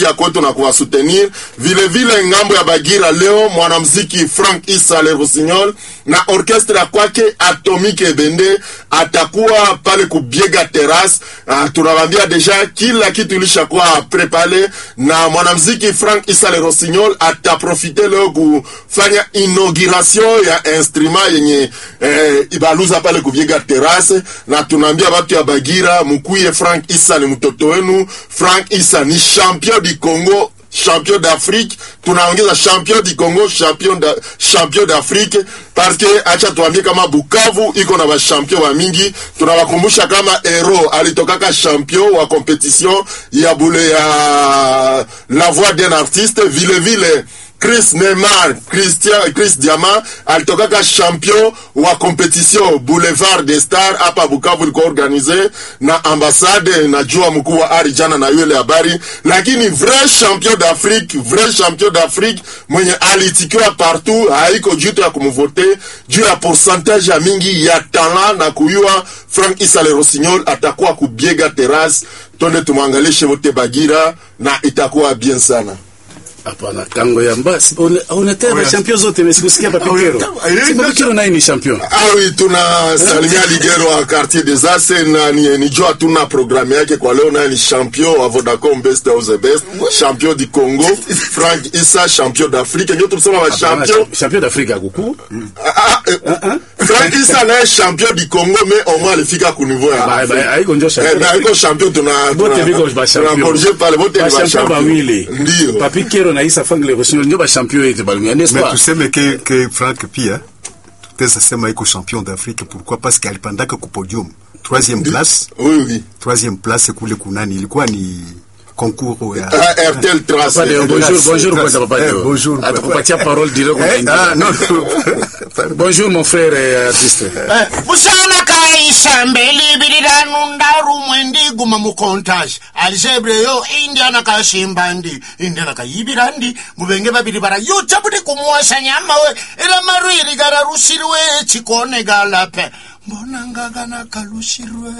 ya kwetu na kuwasutenir vile vile ngambo ya Bagira leo mwanamuziki Frank Isa Le Rossignol na orkestra ya kwake Atomique Ebende atakuwa pale kubiega terrace. Uh, tunawambia deja kila kitu ilishakuwa prepare na mwanamuziki Frank Isa Le Rossignol ataprofite leo kufanya inauguration ya instrument yenye eh, ibaluza pale kubiega terrace, na tunaambia watu ya Bagira mkuye, Frank Isa ni mtoto wenu. Frank Isa ni champion du Congo champion d'Afrique, tunaongeza champion du Congo, champion da, champion d'Afrique parce que acha tuambie kama Bukavu iko na bashampion wa mingi. Tunawakumbusha kama Hero alitokaka champion wa competition ya bule ya la voix d'un artiste, vile vile Chris Neymar, Christian, Chris Diama alitokaka champion wa competition Boulevard des Stars hapa Bukavu, ilikuwa organize na ambassade. Najua mkuu wa ari jana na yule habari, lakini vrai champion d'Afrique, vrai champion d'Afrique mwenye alitikiwa partout, haiko juu ya kumvote juu ya pourcentage ya mingi ya talent na kuyua. Frank Isa Le Rossignol atakuwa kubiega terrace, twende tumwangalishe wote Bagira na itakuwa bien sana. Hapana, kango ya mbasi unataka oh, champion zote mesikusikia papikero. Si papikero naye ni champion. Ah oui, tuna Salimia Ligero wa quartier des Aces na ni, ni jua tuna programme yake kwa leo naye ni champion wa Vodacom best of the best, champion du Congo, Frank Issa champion d'Afrique. Ndio tulisema wa champion champion d'Afrique akuku. Ah, eh, Frank Issa naye champion du Congo mais au moins alifika ku niveau ya. Ba ba haiko ndio champion. Eh, na iko champion tuna Bote biko ba champion. Tuna corriger pale bote ni ba champion bawili. Ndio. Papikero na Isa Frank Le Rossignol ndio ba champion yetu balumia n'est-ce Mais pas? tuseme ke, ke Frank pia tutaweza sema iko champion d'Afrique. Pourquoi? Parce que alipandaka ku podium troisième place, Oui oui. troisième place kule kunani ilikuwa ni concours ya Ah, RTL Trace. Papa Deo, bonjour, Grâce, bonjour grâce. kwanza Papa Eh, Deo. bonjour, papa. Atakupatia parole direct kwa Eh, India. ah, non, non. Bonjour mon frère et artiste. busana kaisha mbeli biriranu ndaru mwendi guma mukontaje alisebreyo indiana kashimbandi indiana kayibirandi mubenge babiri barayuta budi kumwasha nyama we ila marwiri gararusirwe chikone galape mbona ngagana kalushirwe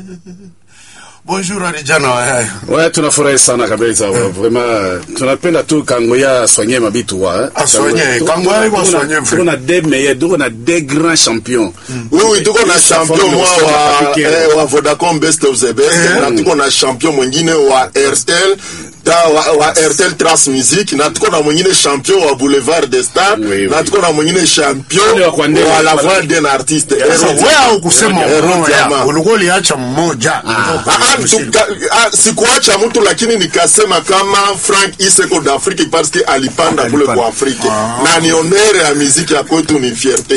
bonjour arijana wayayo Ouais, tunafurahi sana kabisa wa, vraiment tunapenda tu kangoya soigner mabitu wa. Asoigner, Kangoya iko soigner, frère. Tuko na des meilleurs, tuko na des grands champions. Oui, oui, tuko na Isa champion Frank mwa Le Rossignol wa, Papikero. eh, wa Vodacom best of the best na tuko na champion mwingine wa RTL ta wa, wa RTL Trans Music na tuko na mwingine champion wa Boulevard des Stars Oui, oui. na tuko na mwingine champion Wale wa Kwandele. wa La Voix d'un artiste. sasa Hero- wewe haukusema Hero urongo ya Diama. ulikuwa uliacha mmoja Ah, ah, tuka- ah, sikuacha mtu lakini nikasema kama Frank Iseko d'Afrique parce que alipanda kule Alipanda. kwa Afrika na ni honere ya muziki ya kwetu, ni fierte